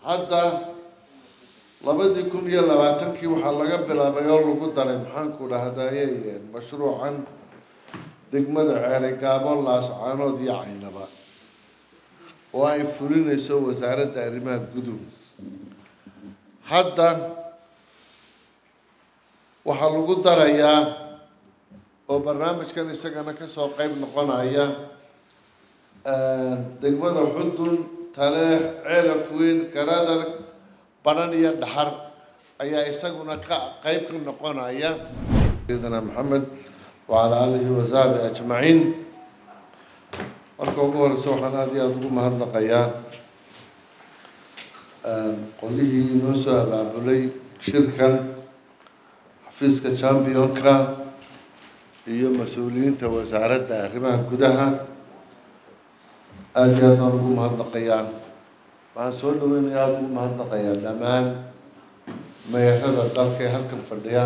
hadda labadii kun iyo labaatankii waxaa laga bilaabay oo lagu daray maxaanku dhahdaye mashruucan degmada ceerigaabo laascaanood iyo caynaba oo ay fulinayso wasaaradda arrimaha guduhu hadda waxaa lagu darayaa oo barnaamijkan isagana kasoo qeyb noqonaya degmada xudun taleex ceelaf weyn garadar baran iyo dhaxar ayaa isaguna ka qeyb ka noqonaya sayidina maxamed wacalaa aalihi wasaxbi ajmaciin marka ugu horeysa waxaan aada iyo aada ugu mahadnaqayaa qolihii inoo soo abaabulay shirkan xafiiska championka iyo mas-uuliyiinta wasaaradda arrimaha gudaha aada iyo aad baan ugu mahadnaqayaa waxaan soo dhaweynaya aada ugu mahadnaqayaa dhammaan meerada dalka ee halkan fadhiya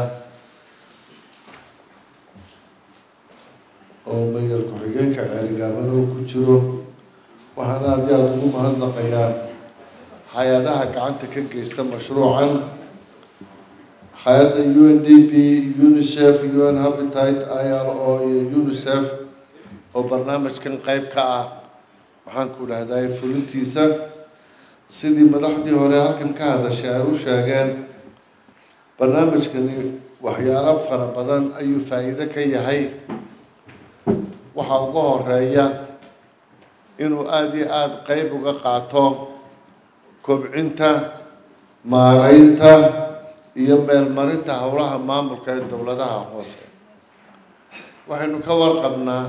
oo meyer ku-xigeenka ceerigaabana uu ku jiro waxaan aada iyo aada ugu mahadnaqayaa hay-adaha gacanta ka geysta mashruucan hay-adda u n d p unicef u n habitate i r o iyo unicef oo barnaamijkan qeyb ka ah maxaanku dhahday fulintiisa sidii madaxdii hore halkan ka hadashay ay u sheegeen barnaamijkani waxyaalo fara badan ayuu faa'iido ka yahay waxaa uga horeeya inuu aada iyo aada qeyb uga qaato kobcinta maareynta iyo meelmarinta howlaha maamulka ee dowladaha hoose waxaynu ka warqabnaa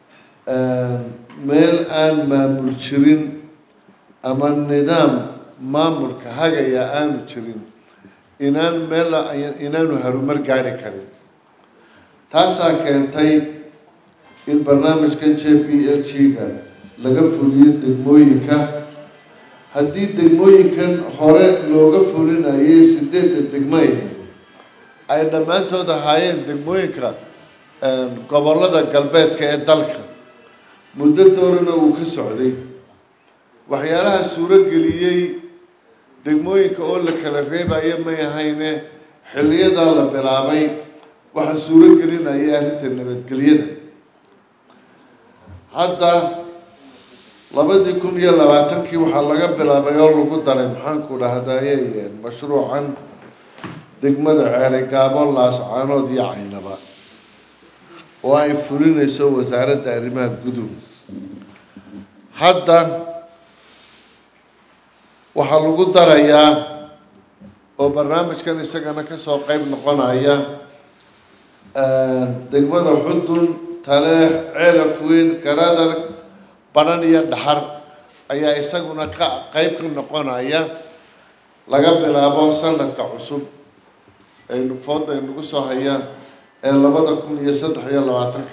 meel aan maamul jirin ama nidaam maamulka hagaya aanu jirin inaan meel inaanu harumar gaari karin taasaa keentay in barnaamijkan j p l g-ga laga fuliyo degmooyinka haddii degmooyinkan hore looga fulinayay sideedda degmay ay dhammaantood ahaayeen degmooyinka gobollada galbeedka ee dalka muddo doorana uu ka socday waxyaalaha suuro geliyey degmooyinka oo la kala reebayo may ahayne xilliyadaa la bilaabay waxaa suuro gelinaya arrinta nabadgelyada hadda labadii kun iyo labaatankii waxaa laga bilaabay oo lagu daray maxaanku dhahdaye mashruucan degmada ceerigaabo laascaanood iyo caynaba oo ay fulinayso wasaaradda arrimaha guduhu hadda waxaa lagu darayaa oo barnaamijkan isagana kasoo qeyb noqonaya degmada xudun taleex ceelaf weyn garadar baran iyo dhaxar ayaa isaguna ka qeyb ka noqonaya laga bilaabo sanadka cusub aynu fooda aynagu soo hayaan ee labada kun iyo saddex iyo labaatanka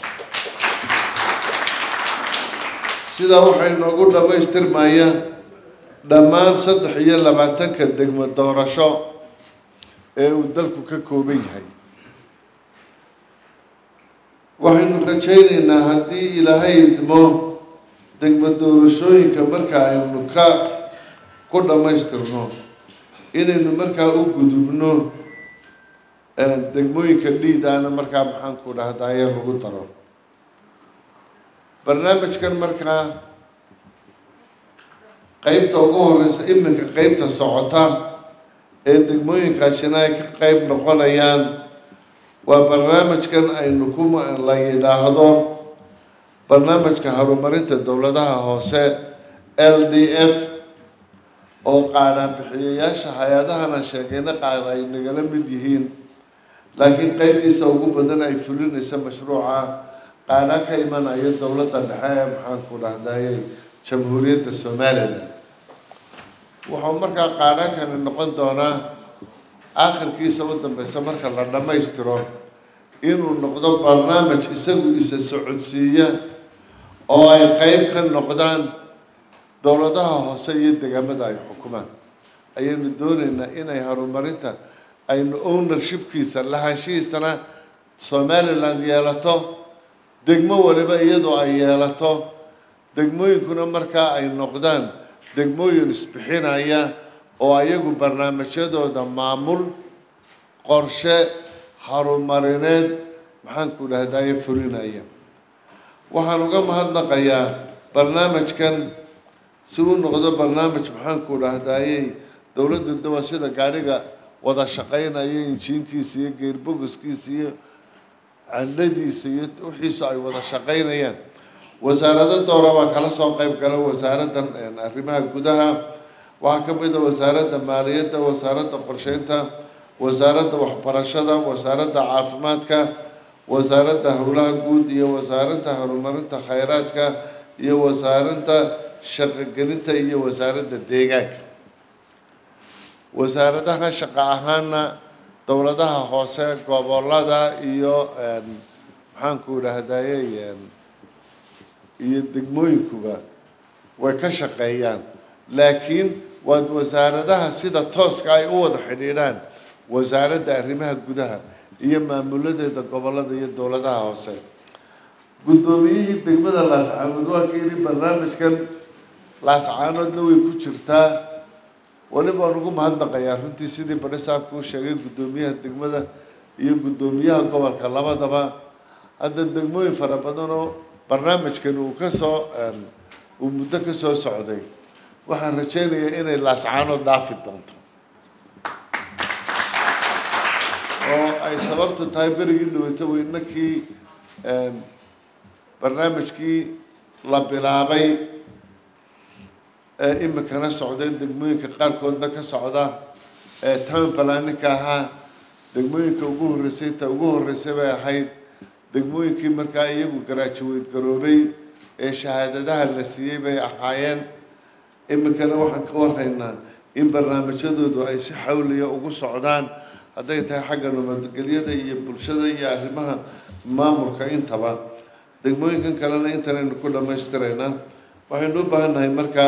sidaa waxay noogu dhammaystirmayaan dhammaan saddex iyo labaatanka degmo doorasho ee uu dalku ka kooban yahay waxaynu rajaynaynaa haddii ilaahay idmo degmo doorashooyinka marka aynu ka ku dhammaystirno inaynu markaa u gudubno degmooyinka dhiidaana markaa maxaanku dhahdaye lagu daro barnaamijkan markaa qeybta ugu horeysa iminka qeybta socota ee degmooyinkaasina ay ka qeyb noqonayaan waa barnaamijkan aynu ku la yidhaahdo barnaamijka horumarinta dowladaha hoose l d f oo qaadhaan bixiyayaasha hay-adahana sheegayna qaar ay nagala mid yihiin laakiin qeybtiisa ugu badan ay fulinaysa mashruuca qaadhaan ka imanaya dowladda dhexe ee maxaanku dhahdaye jamhuuriyadda somalilan wuxuu markaa qaadhaankani noqon doonaa aakhirkiisa u dambeysa marka la dhammaystiro inuu noqdo barnaamij isagu isa socodsiiya oo ay qeyb ka noqdaan dowladaha hoose iyo degaamada ay xukumaan ayaynu dooneynaa inay horumarinta aynu ownershipkiisa lahaanshihiisana somaliland yeelato degmo waliba iyadoo ay yeelato degmooyinkuna markaa ay noqdaan degmooyin isbixinaya oo ayagu barnaamijyadooda maamul qorshe harumarineed maxaanku dhahdaye fulinaya waxaan uga mahadnaqayaa barnaamijkan si u noqdo barnaamij maxaanku dhahdayey dowladda dawa sida gaadhiga wada shaqaynaya injiinkiisa iyo geerbogoskiisa iyo candhadiisa iyo wixiisu ay wada shaqaynayaan wasaarado dowra baa kala soo qeyb gala wasaaraddan arrimaha gudaha waxaa ka mid a wasaaradda maaliyadda wasaaradda qorsheynta wasaaradda waxbarashada wasaaradda caafimaadka wasaaradda howlaha guud iyo wasaaradda horumarinta khayraadka iyo wasaaradda shaqogelinta iyo wasaaradda deegaanka wasaaradaha shaqo ahaana dowladaha hoose gobolada iyo maxaanku idhaahdaye iyo degmooyinkuba way ka shaqeeyaan laakiin waad wasaaradaha sida tooska ay u wada xidhiidhaan wasaaradda arrimaha gudaha iyo maamuladeeda gobolada iyo dowladaha hoose guddoomiyihii degmada laascaanood waa ka yidhi barnaamijkan laascaanoodna way ku jirtaa weliba waan ugu mahadnaqayaa runtii sidii badhisaabku u sheegay guddoomiyaha degmada iyo guddoomiyaha gobolka labadaba hadda degmooyin fara badan oo barnaamijkan uu ka soo uu muddo ka soo socday waxaan rajaynayaa inay laascaanood dhaafi doonto oo ay sababtu tahay berigii dhaweyta weynakii barnaamijkii la bilaabay ee imikana socday degmooyinka qaarkoodna ka socda ee town planninka ahaa degmooyinka ugu horreysay ta ugu horreysay bay ahayd degmooyinkii markaa iyagu garaajaweyd garoobay ee shahaadadaha la siiyey bay ahaayeen imikana waxaan ka warhaynaa in barnaamijyadoodu ay si xawliya ugu socdaan hadday tahay xagga nabadgelyada iyo bulshada iyo arrimaha maamulka intaba degmooyinkan kalena intanaynu ku dhammaystiraynaa waxaynu u baahan nahay markaa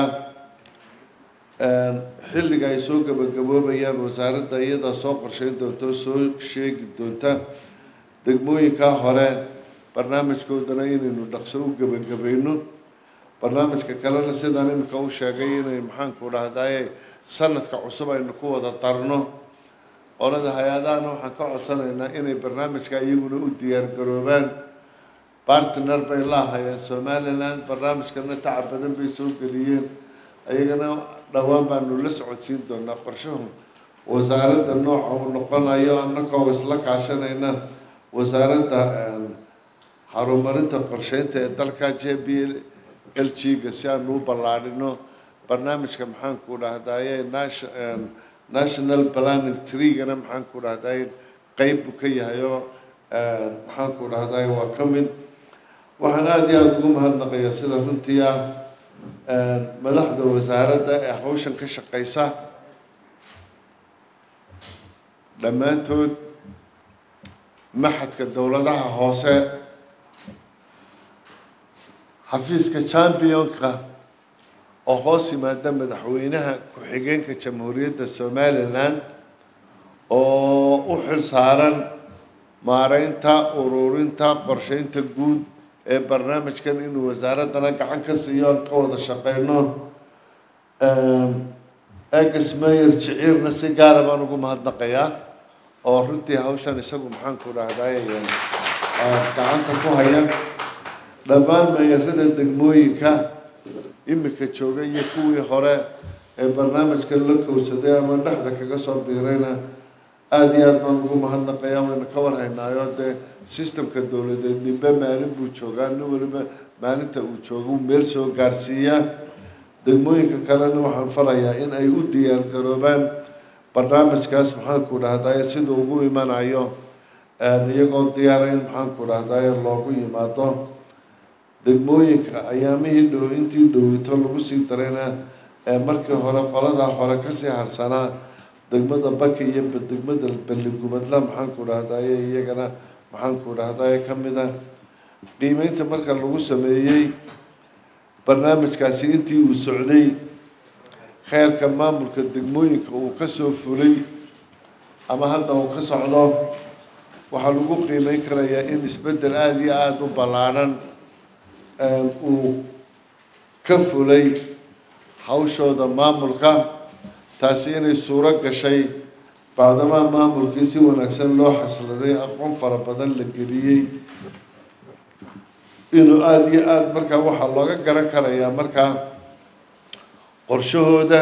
xilliga ay soo gabagaboobayaan wasaaradda iyadaa soo qorsheyn doonta oo soo sheegi doonta degmooyinkaa hore barnaamijkoodana inaynu dhaqso u gebagabayno barnaamijka kalena sidaan imika u sheegay inay maxaanku dhahdaye sanadka cusub aynu ku wada darno qolada hay-adahana waxaan ka codsanaynaa inay barnaamijka iyaguna u diyaargaroobaan bartner bay laahayeen somaliland barnaamijkana tacab badan bay soo geliyeen ayagana dhowaan baanu la socodsiin doonaa qorshahu wasaaradda nooca uu noqonayo annagoo isla kaashanayna wasaaradda horumarinta qorsheynta ee dalka j b l g ga si aanu u ballaadhino barnaamijka maxaanku dhahdaye national planning treegana maxaanku dhahdaye qeyb buu ka yahay oo maxaanku dhahdaye waa ka mid waxaan aada iyo aada ugu mahadnaqayaa sida runtii ah madaxda wasaaradda ee hawshan ka shaqeysa dhammaantood maxadka dowladaha hoose xafiiska championka oo hoos yimaada madaxweynaha ku-xigeenka jamhuuriyadda somalilan oo u xil saaran maareynta ururinta qorsheynta guud ee barnaamijkan inuu wasaaraddana gacan ka siiyo aan ka wada shaqeyno egas mayer jiciirna si gaara baan ugu mahadnaqayaa oo runtii hawshan isagu maxaanku dhahdaye gacanta ku haya dhammaan meeyarada degmooyinka imika jooga iyo kuwii hore ee barnaamijkan la kowsaday ama dhexda kaga soo biirayna aada iyo aada baan ugu mahadnaqayaa waynu ka warhaynaayo dee sistemka dowladeed nimbe maalin buu joogaa nin waliba maalinta uu joogo uu meel soo gaarsiiyaa degmooyinka kalena waxaan farayaa in ay u diyaar garoobaan barnaamijkaas maxaanku dhahdaye siduu ugu imanayo iyagoo diyaara in maxaanku dhahdaye loogu yimaado degmooyinka ayaamihii dhow intii dhowito lagu sii darayna ee markii hore qoladaa hore kasii harsanaa degmada baki iyo degmada balligubadla maxaanku dhahdaye iyagana maxaanku dhahdaye ka mid a qiimeynta marka lagu sameeyey barnaamijkaasi intii uu socday kheerka maamulka degmooyinka uu ka soo fulay ama hadda uu ka socdo waxaa lagu qiimeyn karayaa in isbeddel aada iyo aada u ballaadhan uu ka fulay hawshooda maamulka taasi inay suuro gashay bacdamaa maamulkii si wanaagsan loo xasladay aqoon fara badan la geliyey inuu aada iyo aada markaa waxaa looga garan karayaa markaa qorshahooda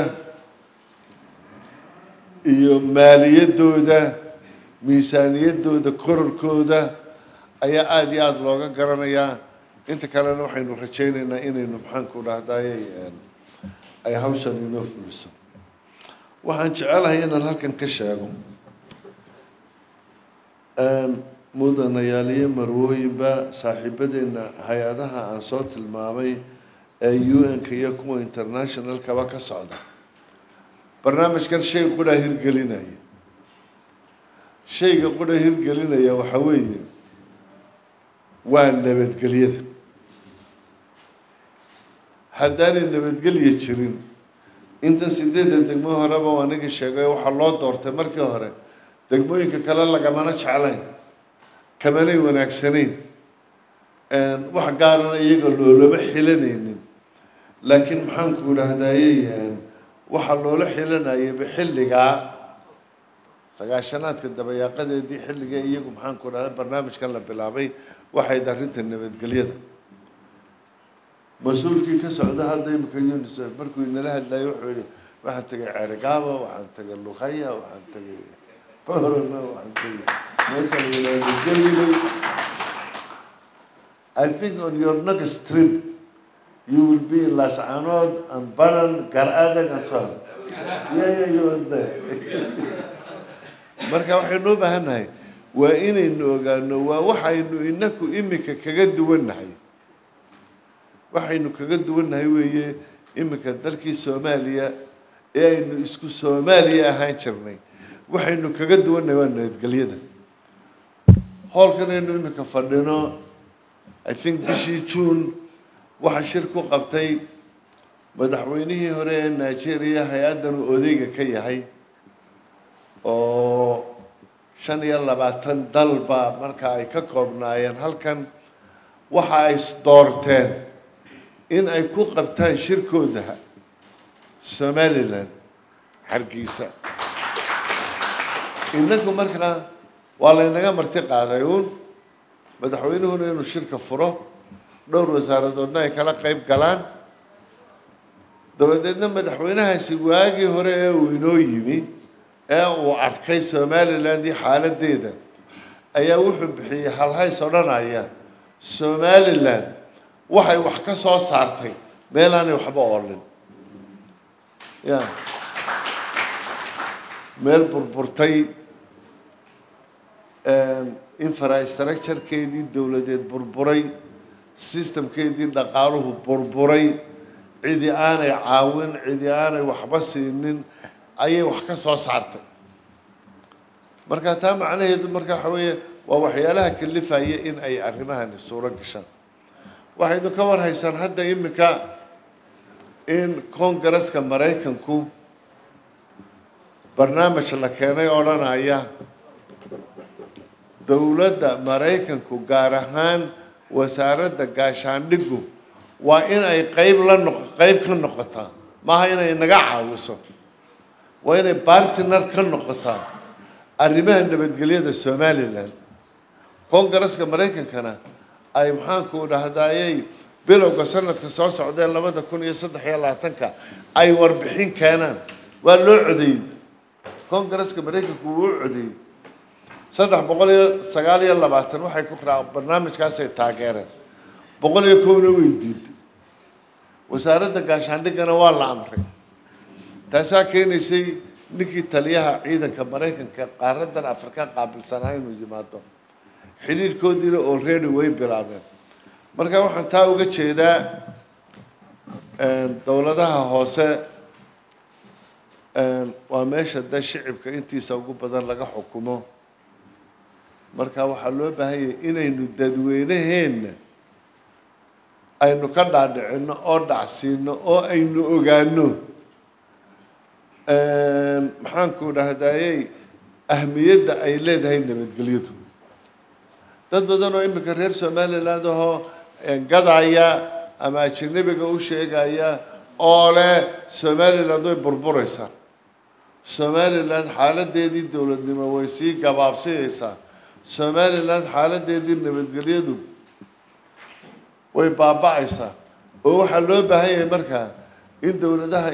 iyo maaliyadooda miisaaniyadooda kororkooda ayaa aada iyo aada looga garanayaa inta kalena waxaynu rajaynaynaa inaynu maxaanku dhahdaye ay hawshan inoo fuliso waxaan jecelahay inaan halkan ka sheego mudanayaaliyo marwooyinba saaxiibadeena hay-adaha aan soo tilmaamay ee u n-ka iyo kuwa internationalkaba ka socda barnaamijkan shay qudhaa hirgelinaya shayga qudha hirgelinaya waxaa weeye waa nabadgelyada haddaanay nabadgelya jirin intan sideedda degmo horeba u anigii sheegay waxaa loo doortay markii hore degmooyinka kale lagamana jeclayn kamanay wanaagsanayn wax gaarana iyaga loolama xilanaynin laakiin maxaanku idhaahdayey waxaa loola xilanayaba xilligaa sagaashanaadka dabayaaqadeedii xilliga iyagu maxaanku idhahda barnaamijkan la bilaabay waxayd arrinta nabadgelyada mas-uulkii ka socda hadda imika unisef markuu inala hadlayay wuxuu yihi waxaan tegay ceerigaabo waxaan tegay luqaya waxaan tegay borona waxaan tegay meeshaan walaalagelilay I think on your next trip you will be in Lascanood and Baran, Garadag and so on. Yeah, yeah, you were there. marka waxaynu u baahannahay waa inaynu ogaano waa waxaynu inaku imika kaga duwannahay waxaynu kaga duwannahay weeye imika dalkii soomaaliya ee aynu isku soomaaliya ahaan jirnay waxaynu kaga duwannahay waa nabadgelyada hoolkan aynu imika fadhino i think bishii june waxaa shir ku qabtay madaxweynihii hore ee nigeria hay-addan uu odeyga ka yahay oo shan iyo labaatan dalba marka ay ka koobnaayeen halkan waxa ay doorteen in ay ku qabtaan shirkooda somalilan hargeysa inagu markaa waa laynaga marti qaaday uun madaxweynuhuna inuu shirka furo dhowr wasaaradoodna ay kala qayb galaan dabadeedna madaxweynahaasi waagii hore ee uu inoo yimi ee uu arkay somaliland iyo xaaladeeda ayaa wuxuu bixiyey halhays odhanaya somaliland waxay wax ka soo saartay meel aanay waxba oolin ya meel burburtay infrastructurekeedii dowladeed burburay systemkeedii dhaqaaluhu burburay cidi aanay caawin cidi aanay waxba siinin ayay wax ka soo saartay marka taa macnaheedu marka waxa weeye waa waxyaalaha kalifaya in ay arrimahani suuro gashaan waxaynu ka war haysaan hadda imika in congaresska maraykanku barnaamij la keenay odhanaya dowladda maraykanku gaar ahaan wasaaradda gaashaandhigu waa in ay qeyb la noq qeyb ka noqotaa maaha inay naga caawiso waa inay bartiner ka noqotaa arrimaha nabadgelyada somalilan congaresska maraykankana ay maxaanku dhahdayey bilowga sanadka soo socdee labada kun iyo saddex iyo labaatanka ay warbixin keenaan waa loo codeeyey congaresska maraykanku wuu u codeeyey saddex boqol iyo sagaal iyo labaatan waxay ku raa barnaamijkaasay taageereen boqol iyo kowna way diiday wasaaradda gaashaandhigana waa la amray taasaa keenaysay ninkii taliyaha ciidanka maraykanka qaaradan afrika qaabilsanaa inuu yimaado xidhiirkoodiina already way bilaabeen marka waxaan taa uga jeedaa dowladaha hoose waa meesha de shicibka intiisa ugu badan laga xukumo marka waxaa loo baahan yahay inaynu dadweynaheenna aynu ka dhaadhicino oo dhacsiino oo aynu ogaano maxaanku dhahdayey ahmiyadda ay leedahay nabadgelyadu dad badan oo imika reer somaliland ahoo gadaya ama ajanabiga u sheegaya oo leh somaliland way burburaysaa somaliland xaaladeedii dowladnimo way sii gabaabsinaysaa somaliland xaaladeedii nabadgelyadu way baaba-aysaa oo waxaa loo baahan yahay markaa in dowladaha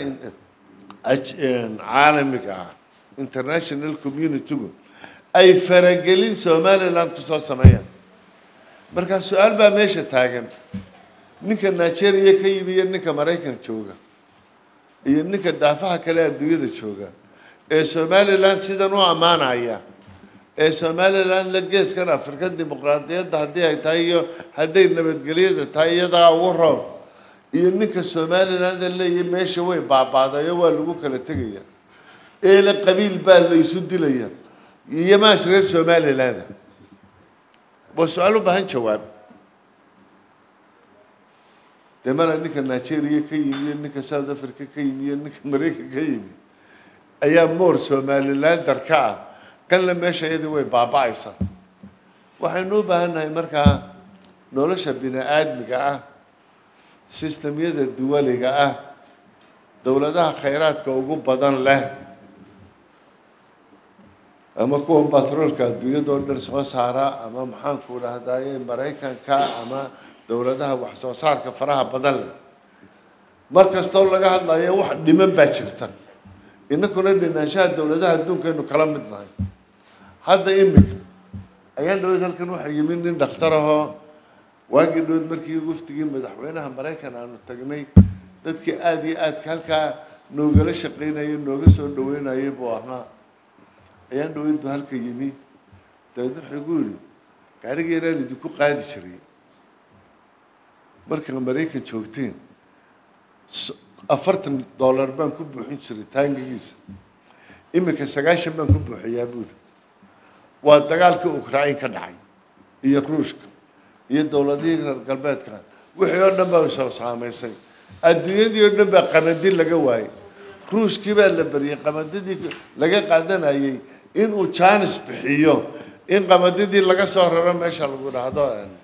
caalamiga ah international communitygu ay faragelin somaliland kusoo sameeyaan markaa su-aal baa meesha taagan ninka nigeria ka yimi iyo ninka maraykan jooga iyo ninka daafaha kale adduunyada jooga ee somaliland sidan u ammaanaya ee somaliland la geeskan afrika dimuqraadiyadda haddii ay tahay iyo hadday nabadgelyada tahay iyadaa ugu roob iyo ninka somaliland leeyahy meesha way baaba'dayo waa lagu kala tegaya eele qabiil baa la isu dilaya iyo maash reer somaliland waa su-aal u baahan jawaab dee mala ninka nigeria ka yimi iyo ninka south africa ka yimi iyo ninka maraykan ka yimi ayaa moor somalilander ka ah kanle meesha iyadii way baaba-aysaa waxaynu u baahan nahay markaa nolosha bini aadmiga ah sistemyada duwaliga ah dowladaha khayraadka ugu badan leh ama kuwan batroolka adduunyadoo dhan soo saara ama maxaanku dhahdaye maraykanka ama dowladaha wax soo saarka faraha badan leh mar kastoo laga hadlayo wax dhiman baa jirta inakuna dhinaanshaha dowladaha adduunkaynu kala mid nahay hadda imika ayaan dhaweyd halkan waxaa yimi nin dhakhtar ahoo waagii dhaweyd markii waftigii madaxweynaha maraykan aanu tagnay dadkii aada iyo aadka halkaa noogala shaqaynayay nooga soo dhaweynayay buu ahaa ayaan dhaweyd buu halka yimi dabeedna wuxuu igu yidhi gaariga yaraan idinku qaadi jiray markaa maraykan joogteen afartan dollar baan ku buuxin jiray taangigiisa iminka sagaashan baan ku buuxiyaa buuri waa dagaalkii ukrain ka dhacay iyo ruushka iyo dowladihii reer galbeedka wixii oo dhan baa soo saamaysay adduunyadii oo dhan baa qamadi laga waayey ruushkii baa la beriyey qamadidii laga qaadanayay inuu janis bixiyo in qamadidii laga soo raro meesha lagu dhahdo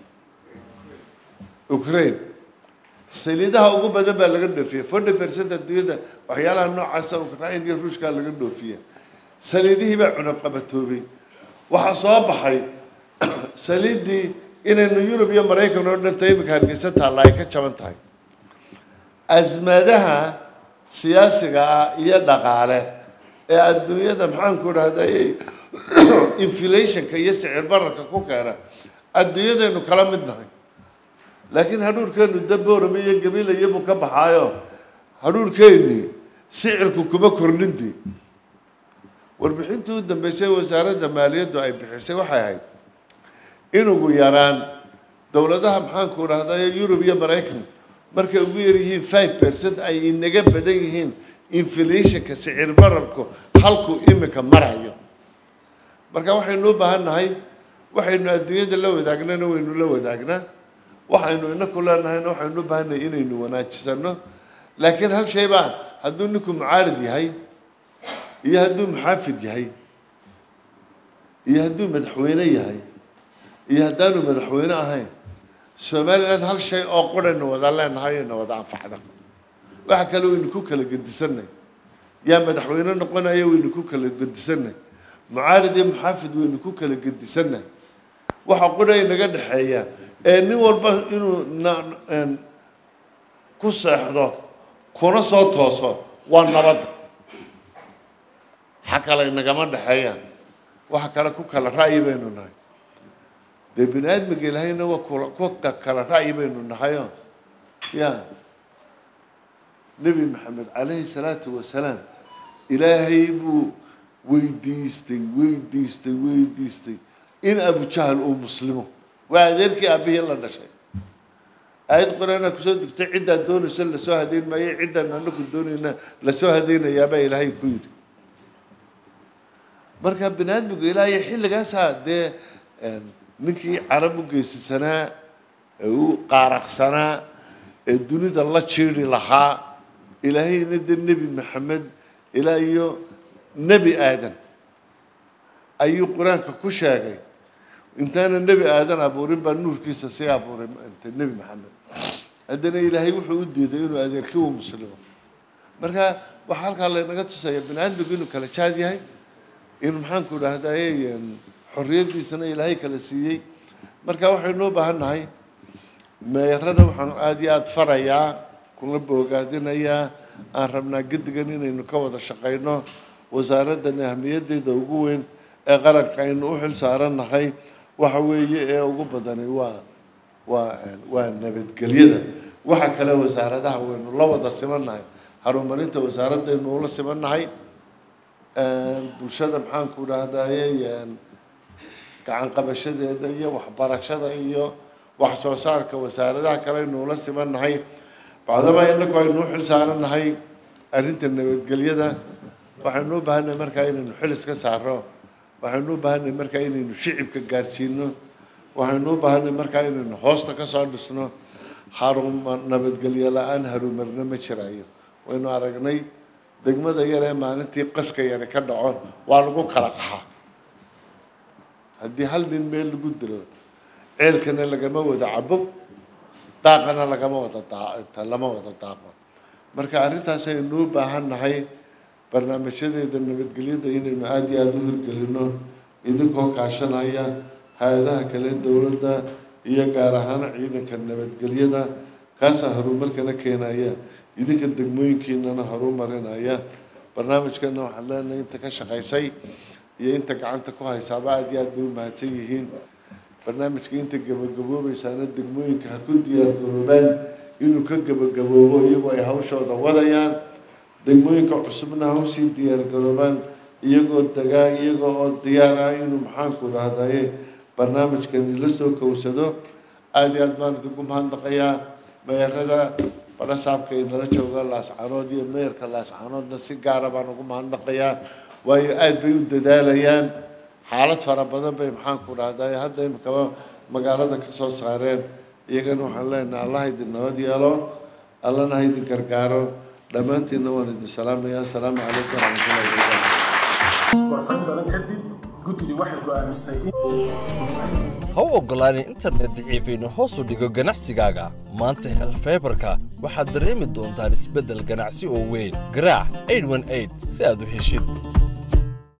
ukraine saliidaha ugu badan baa laga dhoofiyey forty percent adduunyada waxyaalaha noocaasa ukrain iyo ruushkaa laga dhoofiya saliidihii baa cunaqabatoobay waxaa soo baxay saliiddii inaynu yurub iyo maraykan oo dhan ta imika hargeysa taalla ay ka jaban tahay asmadaha siyaasiga ah iyo dhaqaale ee adduunyada maxaanku dhahday inflationka iyo sicir bararka ku keena adduunyadaynu kala mid nahay laakiin hadhuurkeenu daboorame iyo gabiilayabuu ka baxaayo hadhuurkeennii sicirku kuma kordhinti warbixintii u dambeysay wasaaradda maaliyaddu ay bixisay waxay ahayd in ugu yaraan dowladaha maxaanku dhahday yurub iyo maraykan markay ugu yar yihiin five percent ay inaga badan yihiin inflationka sicir bararku halku imika marayo marka waxaynu u baahan nahay waxaynu adduunyada la wadaagnana waynu la wadaagnaa waxaynu inaku leenahayna waxaynu u baahannahay inaynu wanaajisano laakiin hal shay baa hadduu ninku mucaarid yahay iyo hadduu muxaafid yahay iyo hadduu madaxweyne yahay iyo haddaanu madaxweyne ahayn somaliland hal shay oo quraynu wada leenahay ayna wada anfacda waxa kale waynu ku kala gedisanay yaa madaxweyne noqonaya waynu ku kala gedisanay mucaarid iyo muxaafid waynu ku kala gedisanay waxa qura inaga dhexeeya ee nin walba inuu n ku seexdo kuna soo tooso waa nabadda xa kale inagama dhexeeyaan waxa kale ku kala ra'yi baynu nahay dee bini aadmiga ilaahayna waa kula ku kala ra'yi baynu nahayo ya nebi maxamed calayhi salaatu wasalaam ilaahay buu weydiistay weydiistay weydiistay in abujahal uu muslimo waa adeerkii aabihii la dhashay aayad qur-aanaa kusoo degtay ciddaa doonayso lasoo hadeyn maayo ciddaan anaku doonayna lasoo hadeynayaabaa ilaahay ku yidhi marka bini aadmigu ilaahay xilligaasaa dee ninkii carab u geysisanaa ee u qaaraqsanaa ee dunida la jiiri lahaa ilaahayna de nebi maxamed ilaa iyo nebi aadan ayuu qur-aanka ku sheegay intaana nebi aadan abuurin baa nuurkiisa sii abuuray nebi maxamed haddana ilaahay wuxuu u diiday inuu adeerkii u muslimo marka waxaa halkaa laynaga tusaya bani aadmigu inuu kala jaad yahay inuu maxaanku idhaahdaye xorriyaddiisana ilaahay kala siiyey marka waxaynu u baahan nahay meerada waxaan aada iyo aada farayaa kuna boogaadinayaa aan rabnaa gedigan inaynu ka wada shaqayno wasaaraddan ahmiyaddeeda ugu weyn ee qaranka aynu u xil saarannahay waxa weeye ee ugu badani waa waa waa nabadgelyada waxa kale wasaaradaha waynu la wada simannahay horumarinta wasaaradaynu ula simannahay bulshada maxaanku idhaahdaye gacan qabashadeeda iyo waxbarashada iyo wax soo saarka wasaaradaha kale aynu ula simannahay bacdama inagu aynu u xil saarannahay arrinta nabadgelyada waxaynu u baahannahay markaa inaynu xil iska saaro waxaynu u baahannahay markaa inaynu shicibka gaadhsiino waxaynu u baahannahay markaa inaynu hoosta ka soo dhisno haruma nabadgelyo la-aan harumarna ma jiraayo waynu aragnay degmada yar ee maalintii qaska yari ka dhaco waa lagu kala qaxa haddii hal nin meel lagu dilo ceelkana lagama wada cabo daaqana lagama wada daa lama wada daaqo marka arrintaas aynu u baahan nahay barnaamijyadeeda nabadgelyada inaynu aada iyo aada u hirgelino idinkoo kaashanaya hay-adaha kale dowladda iyo gaar ahaan ciidanka nabadgelyada kaasaa horumarkana keenaya idinka degmooyinkiinana horumarinaya barnaamijkana waxaan leenahay inta ka shaqaysay iyo inta gacanta ku haysaaba aada iyo aad bay u mahadsan yihiin barnaamijka inta gabagaboobaysaana degmooyinka ha ku diyaargaroobaan inuu ka gabagaboobo iyagoo ay hawshooda wadayaan degmooyinka cusubna ha usii diyaargaroobaan iyagoo degaan iyagoo oo diyaar ah inuu maxaanku dhahdaye barnaamijkani la soo kowsado aada iyo aad baan idinku mahadnaqayaa meerada barasaabka inala jooga laascanood iyo meerka laascanoodna si gaara baan ugu mahadnaqayaa waayo aada bay u dadaalayaan xaalad fara badan bay maxaanku dhahdaye hadda imikaba magaalada ka soo saareen iyagana waxaan leenahay allah idin nabad yeelo allana ha idin gargaaro dhammaantiinna waan idin salaamaya asalaamu calaykum waraxmatullahi wabarakaatu gorfayn badan kadib guddidu waxay go'aamisay ha u oggolaanin internet daciifaynu hoos u dhigo ganacsigaaga maanta hel faybarka waxaad dareemi doontaan isbeddel ganacsi oo weyn garaac 818 si aad u heshid